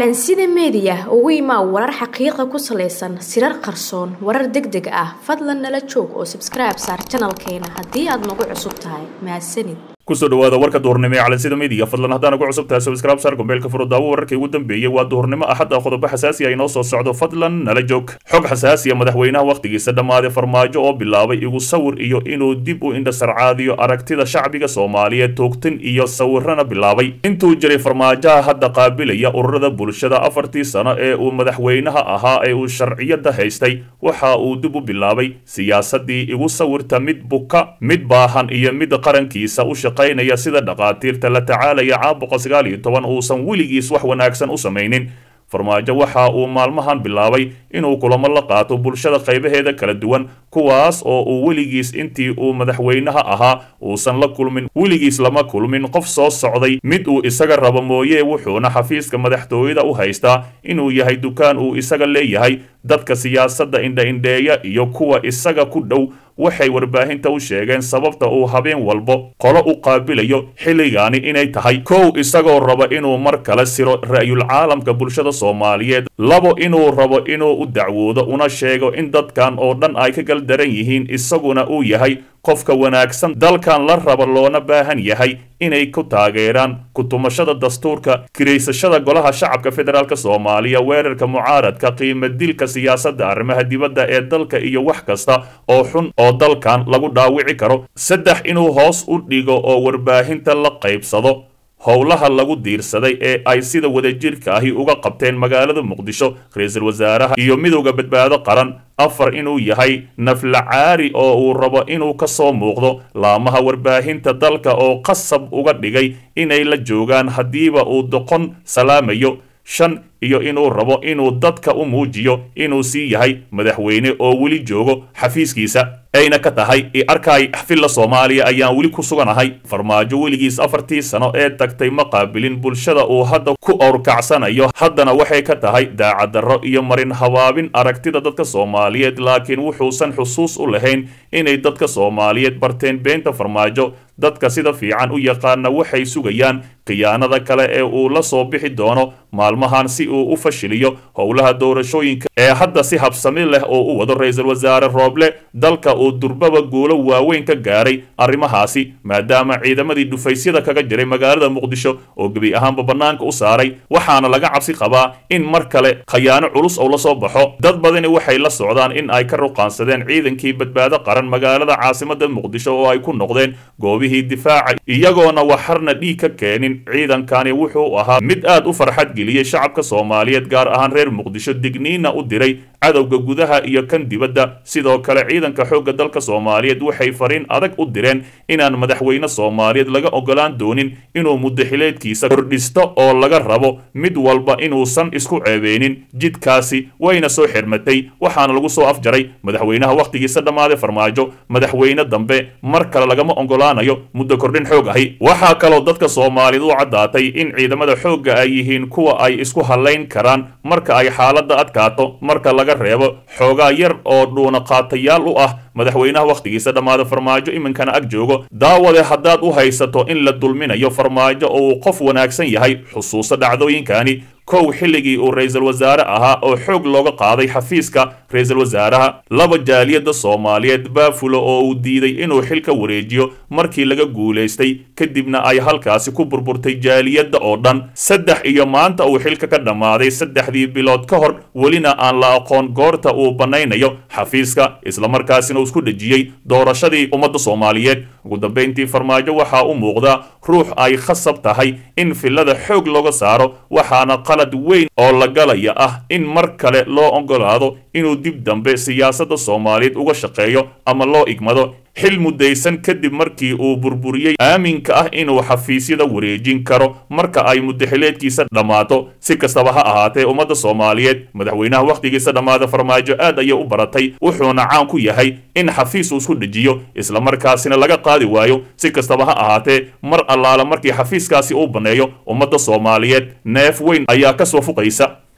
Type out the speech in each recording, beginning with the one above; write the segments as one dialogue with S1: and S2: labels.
S1: calansida meediya ugu imaa warar xaqiiqa ku salaysan sirar qarsoon warar deg deg ah fadlan nala joog oo sabskribe saar janalkeena haddii aad nagu cusub tahay mahadsanid
S2: kusoo dhawaada warka duhurnimo ee calansida media fadlan haddaan ugu cusub tahay subscribe saar gombeelka furo daawo wararkii ugu dambeeyey waa duhurnimo axad ah qodobo xasaasi ah inoo soo socdo fadlan nala joog xog xasaasiya madaxweynaha wakhtigiisa dhammaaday farmaajo oo bilaabay igu sawir iyo inuu dib u indhasarcaadiyo aragtida shacbiga soomaaliyeed toogtin iyo sawirana bilaabay intuu jiray farmaajaha hadda qaabilaya ururada bulshada afartii sano ee uu madaxweynaha ahaa ee uu sharciyada haystay waxa uu dib u bilaabay siyaasadii igu sawirta mid buka mid baahan iyo mid qarankiisa u shaqaynaya sida dhaqaatiirta la tacaalaya caabuqa sagaal iyo toban uusan weligiis wax wanaagsan u samaynin farmaajo waxa uu maalmahan bilaabay inuu kulamo la qaato bulshada qaybaheeda kala duwan kuwaas oo uu weligiis intii uu madaxweynaha ahaa uusan la kulmin weligiis lama kulmin qof soo socday mid uu isaga rabo mooye wuxuuna xafiiska madaxtooyada u haystaa inuu yahay dukaan uu isaga leeyahay dadka siyaasadda indha-indheeya iyo kuwa isaga ku dhow waxay warbaahinta u sheegeen sababta uu habeen walbo qolo u qaabilayo xilligaani inay tahay kow isagoo raba inuu mar kale siro ra'yul caalamka bulshada soomaaliyeed labo inuu rabo inuu u dacwoodo una sheego in dadkan oo dhan ay ka galdaran yihiin isaguna uu yahay qofka wanaagsan dalkan la raba loona baahan yahay inay ku taageeraan kutumashada dastuurka kiraysashada golaha shacabka federaalk soomaaliya weerarka mucaaradka qiimo dilka siyaasadda arrimaha dibadda ee dalka iyo wax kasta oo xun oo dalkan lagu dhaawici karo saddex inuu hoos u dhigo oo warbaahinta la qaybsado howlaha lagu diirsaday ee ay sida wadajirka ahi uga qabteen magaalada muqdisho ra-iisul wasaaraha iyo midowda badbaado qaran afar inuu yahay naflacaari oo uu rabo inuu ka soo muuqdo laamaha warbaahinta dalka oo qasab uga dhigay inay la joogaan haddiiba uu doqon salaamayo shan iyo inuu rabo inuu dadka u muujiyo inuu sii yahay madaxweyne oo weli joogo xafiiskiisa ayna ka tahay i arkay xfilla soomaaliya ayaan weli ku suganahay farmaajo weligiis afartii sano ee tagtay ma qaabilin bulshada uu hadda ku owrkacsanayo haddana waxay ka tahay daacaddarro iyo marin habaabin aragtida dadka soomaaliyeed laakiin wuxuusan xusuus u lahayn inay dadka soomaaliyeed barteen beenta farmaajo dadka sida fiican u yaqaana waxay sugayaan khiyaanada kale ee uu la soo bixi doono maalmahan si uu u fashiliyo howlaha doorashooyinka ee hadda si habsami leh oo u wado ra-iisul wasaare rooble dalka uu durbaba guulo waaweyn ka gaaray arrimahaasi maadaama ciidamadii dhufaysyada kaga jiray magaalada muqdisho oo gebi ahaanba bannaanka u saaray waxaana laga cabsi qabaa in mar kale khayaano culus oo la soo baxo dad badani waxay la socdaan in ay ka ruqaansadeen ciidankii badbaado qaran magaalada caasimada muqdisho oo ay ku noqdeen goobihii difaaca iyagoona waxarna dhiig ka keenin ciidankani wuxuu ahaa mid aad u farxad geliyey shacabka soomaaliyeed gaar ahaan reer muqdisho digniina u diray cadowga gudaha iyo kan dibadda sidoo kale ciidanka xoogga dalka soomaaliyeed waxay fariin adag u direen inaan madaxweyne soomaaliyeed laga ogolaan doonin inuu mudaxileedkiisa kordhisto oo laga rabo mid walba inuusan isku ceebeynin jidkaasi wayna soo xirmatay waxaana lagu soo afjaray madaxweynaha wakhtigiisa dhammaaday farmaajo madaxweyne dambe mar kale lagama ogolaanayo muddo kordhin xoog ahi waxaa kaloo dadka soomaaliyeed u caddaatay in ciidamada xoogga ay yihiin kuwa ay isku hallayn karaan marka ay xaaladda adkaato marka laga reebo xoogaa yar oo dhuunaqaatayaal u ah madaxweynaha wakhtigiisa dhammaada farmaajo iminkana ag joogo daawade haddaad u haysato in la dulminayo farmaajo oo uu qof wanaagsan yahay xusuuso dhacdooyinkani kow xilligii uu ra-iisul wasaare ahaa oo xoog looga qaaday xafiiska ra-iisul wasaaraha laba jaaliyadda soomaaliyeed baafulo oo uu diiday inuu xilka wareejiyo markii laga guulaystay kadibna ay halkaasi ku burburtay jaaliyadda oo dhan saddex iyo maanta uu xilka ka dhammaaday saddexdii bilood ka hor welina aan la aqoon goorta uu bannaynayo xafiiska islamarkaasina uu isku dhejiyey doorashadii ummadda soomaaliyeed ugu dambayntii farmaajo waxaa u muuqda ruux ay khasab tahay in fillada xoog looga saaro waxaana qalad weyn oo la galaya ah in mar kale loo ogolaado inuu dib dambe siyaasadda soomaaliyeed uga shaqeeyo ama loo igmado xil muddaysan kadib markii uu burburiyey aaminka ah inuu xafiisyada wareejin karo marka ay mudaxileedkiisa dhammaato si kastaba ha ahaatee ummadda soomaaliyeed madaxweynaha wakhtigiisa dhammaada farmaajo aad ayay u baratay wuxuuna caan ku yahay in xafiis uu isku dhejiyo islamarkaasina laga qaadi waayo si kastaba ha ahaatee mar allaala markii xafiiskaasi uu banneeyo ummadda soomaaliyeed neef weyn ayaa ka soo fuqaysa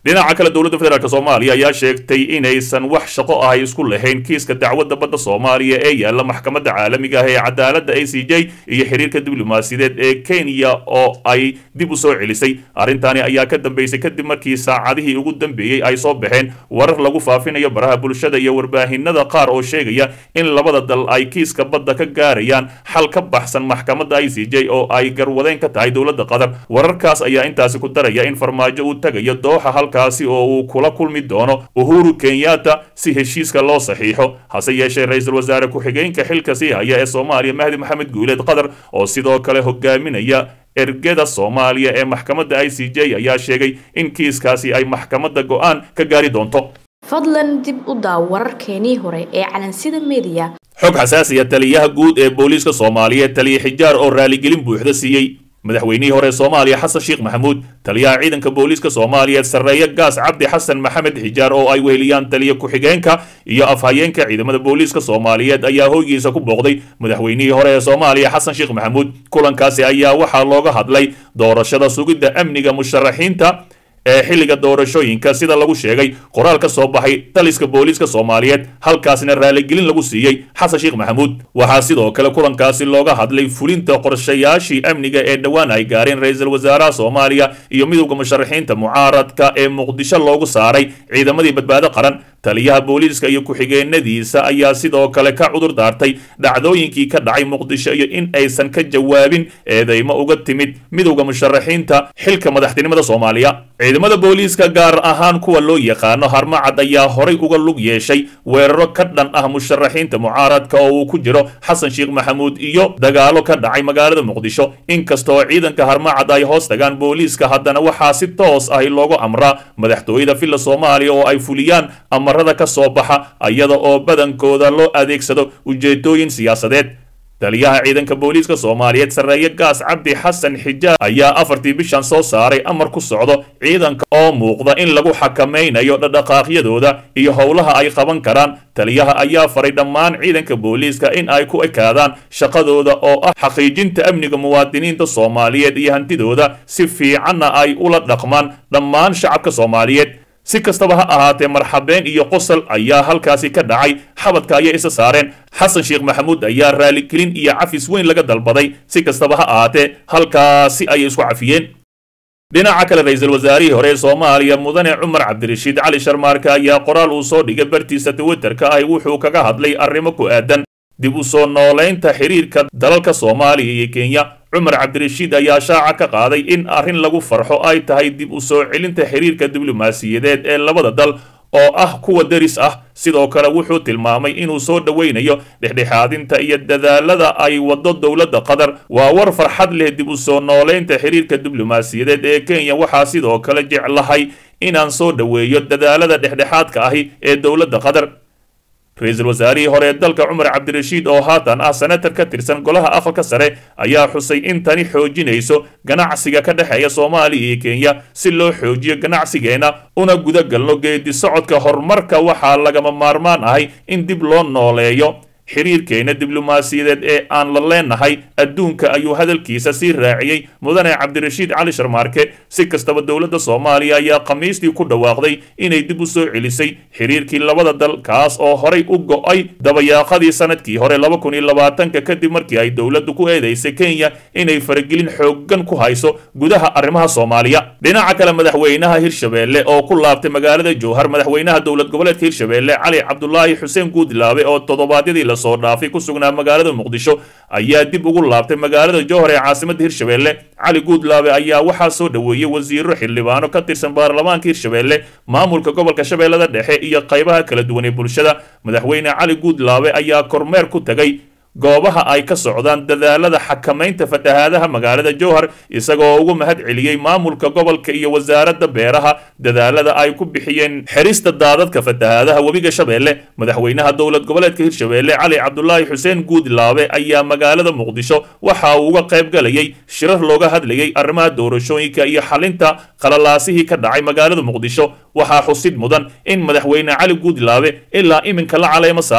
S2: dhinaca kale dowladda federaalk soomaaliya ayaa sheegtay inaysan wax shaqo ahay isku lahayn kiiska dacwadda badda soomaaliya ee yaalla maxkamadda caalamiga ah ee cadaaladda a c j iyo xiriirka diblomaasiyadeed ee kenya oo ay dib u soo celisay arrintaani ayaa ka dambeysay kadib markii saacadihii ugu dambeeyey ay soo baxeen warar lagu faafinayo baraha bulshada iyo warbaahinada qaar oo sheegaya in labada dal ay kiiska badda ka gaarayaan xal ka baxsan maxkamadda i c j oo ay garwadeen ka tahay dowladda qatar wararkaas ayaa intaasi ku daraya in farmaajo uu tagayo dooxa halkaasi oo uu kula kulmi doono uhuru kenyatta si heshiiska loo saxiixo hase yeeshee ra-iisul wasaare ku-xigeenka xilka sii haya ee soomaaliya mahdi maxamed guuleed qatar oo sidoo kale hogaaminaya ergeda soomaaliya ee maxkamadda i c j ayaa sheegay in kiiskaasi ay maxkamadda go-aan ka gaari doonto
S1: fadlan dib u daaw wararkeenii hore ee calansida mediya
S2: xog xasaasiya taliyaha guud ee booliiska soomaaliyeed taliya xijaar oo raaligelin buuxda siiyey madaxweynihii hore soomaaliya xasan sheekh maxamuud taliyaha ciidanka booliiska soomaaliyeed sarreeye gaas cabdi xasan maxamed xijaar oo ay weheliyaan taliya ku-xigeenka iyo afhayeenka ciidamada booliiska soomaaliyeed ayaa hoygiisa ku booqday madaxweynihii hore ee soomaaliya xasan sheekh maxamuud kulankaasi ayaa waxaa looga hadlay doorashada sugidda amniga musharaxiinta ee xilliga doorashooyinka sida lagu sheegay qoraal ka soo baxay taliska booliiska soomaaliyeed halkaasina raaligelin lagu siiyey xasan sheekh maxamuud waxaa sidoo kale kulankaasi looga hadlay fulinta qorshayaashii amniga ee dhowaan ay gaareen ra-iisul wasaaraha soomaaliya iyo midowda musharaxiinta mucaaradka ee muqdisho loogu saaray ciidamadii badbaado qaran taliyaha booliiska iyo ku-xigeenadiisa ayaa sidoo kale ka cudur daartay dhacdooyinkii ka dhacay muqdisho iyo in aysan ka jawaabin eedeymo uga timid midowda musharaxiinta xilka madaxtinimada soomaaliya ciidamada booliiska gaar ahaan kuwa loo yaqaano harmacad ayaa horay uga lug yeeshay weeraro ka dhan ah musharaxiinta mucaaradka oo uu ku jiro xasan sheekh maxamuud iyo dagaalo ka dhacay magaalada muqdisho inkasta oo ciidanka harmacad ay hoos tagaan booliiska haddana waxaa si toos ahi loogu amraa madaxtooyada villa soomaaliya oo ay fuliyaan amarada ka soo baxa iyada oo badankooda loo adeegsado ujeedooyin siyaasadeed taliyaha ciidanka booliiska soomaaliyeed sarreeye gaas cabdi xasan xijaar ayaa afartii bishan soo saaray amar ku socdo ciidanka oo muuqda in lagu xakamaynayo dhadhaqaaqyadooda iyo howlaha ay qaban karaan taliyaha ayaa faray dhammaan ciidanka booliiska in ay ku ekaadaan shaqadooda oo ah xaqiijinta amniga muwaadiniinta soomaaliyeed iyo hantidooda si fiicanna ay ula dhaqmaan dhammaan shacabka soomaaliyeed si kastaba ha ahaatee marxabeen iyo qosol ayaa halkaasi ka dhacay xabadka ayay isa saareen xasan sheekh maxamuud ayaa raaligelin iyo cafis weyn laga dalbaday si kastaba ha ahaatee halkaasi ayay isku cafiyeen dhinaca kale ra-iisul wasaarihii hore ee soomaaliya mudane cumar cabdirashiid cali sharmaarka ayaa qoraal uu soo dhigay bartiisa twitterka ahi wuxuu kaga hadlay arrimo ku aadan dib u soo noolaynta xiriirka dalalka soomaaliya iyo kenya cumar cabdirashiid ayaa shaaca ka qaaday in arrin lagu farxo ay tahay dib u soo celinta xiriirka diblomaasiyadeed ee labada dal oo ah kuwa deris ah sidoo kale wuxuu tilmaamay inuu soo dhoweynayo dhexdhexaadinta iyo dadaalada ay waddo dowladda qatar waa war farxad leh dib u soo noolaynta xiriirka diblomaasiyadeed ee kenya waxaa sidoo kale jeclahay inaan soo dhoweeyo dadaalada dhexdhexaadka ahi ee dowladda qatar ra-iisul wasaarihii hore ee dalka cumar cabdirashiid oo haatan ah senatar ka tirsan golaha aqalka sare ayaa xusay in tani xoojinayso ganacsiga ka dhexeeya soomaaliya iyo kenya si loo xoojiyo ganacsigeena una guda galno geedi socodka horumarka waxaa lagama maarmaan ahay in dib loo nooleeyo xiriirkeena diblomaasiyadeed ee aan la leenahay adduunka ayuu hadalkiisa sii raaciyey mudane cabdirashiid cali sharmaarke si kastaba dowladda soomaaliya ayaa khamiistii ku dhawaaqday inay dib u soo celisay xiriirkii labada dal kaas oo horay u go-ay dabayaaqadii sanadkii hore laba kun iyo labaatanka kadib markii ay dowladdu ku eedeysay kenya inay faragelin xooggan ku hayso gudaha arrimaha soomaaliya dhinaca kale madaxweynaha hirshabeelle oo ku laabtay magaalada jowhar madaxweynaha dowlad goboleedka hirshabeelle cali cabdulaahi xuseen guudlaabe oo toddobaadyadii lasoo dhaafay ku sugnaa magaalada muqdisho ayaa dib ugu laabtay magaalada jowhar ee caasimadda hirshabeelle cali guudlaabe ayaa waxaa soo dhoweeyey wasiiro xildhibaano ka tirsan baarlamaanka hirshabeelle maamulka gobolka shabeellada dhexe iyo qaybaha kala duwan ee bulshada madaxweyne cali guudlaabe ayaa kormeer ku tagay goobaha ay ka socdaan dadaalada xakamaynta fatahaadaha magaalada jowhar isagoo ugu mahad celiyey maamulka gobolka iyo wasaaradda beeraha dadaalada ay ku bixiyeen xerista daadadka fatahaadaha webiga shabeelle madaxweynaha dowlad goboleedka hirshabeelle cali cabdulaahi xuseen guudlaabe ayaa magaalada muqdisho waxa uu uga qayb galayay shirar looga hadlayay arrimaha doorashooyinka iyo xalinta qalalaasihii ka dhacay magaalada muqdisho waxaa xusid mudan in madaxweyne cali guudlaabe ilaa iminka la caleemo saarin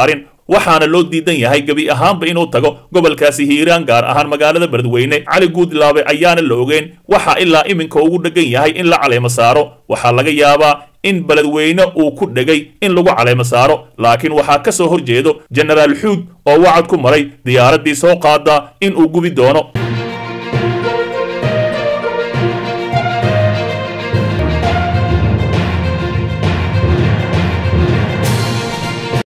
S2: waxaana loo diidan yahay gebi ahaanba inuu tago gobolkaasi hiiraan gaar ahaan magaalada beledweyne cali guudlaabe ayaana la ogeyn waxa ilaa iminka ugu dhegan yahay in la caleemo saaro waxaa laga yaabaa in beledweyne uu ku dhegay in lagu caleemo saaro laakiin waxaa ka soo horjeedo jenaraal xuud oo wacad ku maray diyaaraddii soo qaada in uu gubi doono